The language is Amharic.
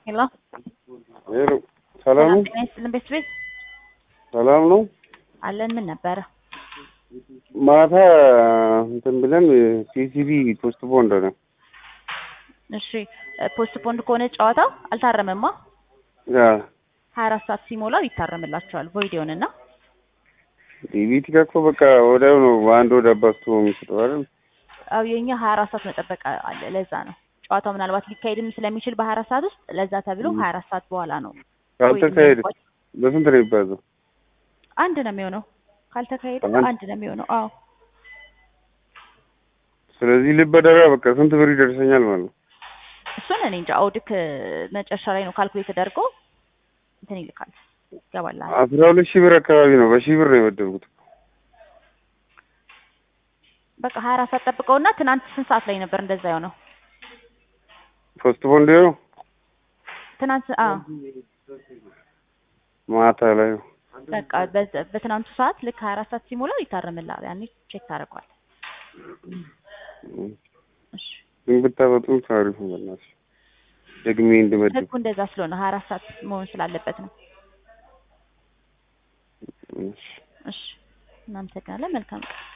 ሄሎ ሄሎ ሰላም ነው? ጤና ይስጥልን ቤት ቤት ሰላም ነው? አለን። ምን ነበረ? ማታ እንትን ብለን ሲሲቢ ፖስት ቦንድ ነው። እሺ ፖስት ፖንድ ከሆነ ጨዋታው አልታረመማ። ያ ሀያ አራት ሰዓት ሲሞላው ይታረምላቸዋል። ቮይድ ይሆንና ዲቪቲ እኮ በቃ ወዲያው ነው በአንድ ወደ አባስቶ የሚሰጠው አይደል? አው የኛ ሀያ አራት ሰዓት መጠበቅ አለ። ለዛ ነው ጨዋታው ምናልባት ሊካሄድም ስለሚችል በሀያ አራት ሰዓት ውስጥ ለዛ ተብሎ ሀያ አራት ሰዓት በኋላ ነው ካልተካሄደ በስንት ነው የሚባዘው? አንድ ነው የሚሆነው። ካልተካሄደ አንድ? አንድ ነው የሚሆነው። አዎ ስለዚህ ልበደራ በቃ ስንት ብር ይደርሰኛል ማለት ነው? እሱን እኔ እንጃ። አውድክ መጨረሻ ላይ ነው ካልኩሌት ተደርጎ እንትን ይልካል ይገባል። አስራ ሁለት ሺህ ብር አካባቢ ነው። በሺህ ብር ነው የመደብኩት። በቃ ሀያ አራት ሰዓት ጠብቀውና ትናንት ስንት ሰዓት ላይ ነበር እንደዛ የሆነው? ፖስት ቦንድ ነው ትናንት አዎ ማታ ላይ ነው። በቃ በዛ- በትናንቱ ሰዓት ልክ ሀያ አራት ሰዓት ሲሞላው ይታረምላል። ያኔ ቼክ ታደርገዋል። እሺ ግን ብታበጡም ታሪፉ በእናትሽ ደግሜ እንድመድብ ህጉ እንደዛ ስለሆነ ሀያ አራት ሰዓት መሆን ስላለበት ነው። እሺ። እሺ እናመሰግናለን። መልካም ቀን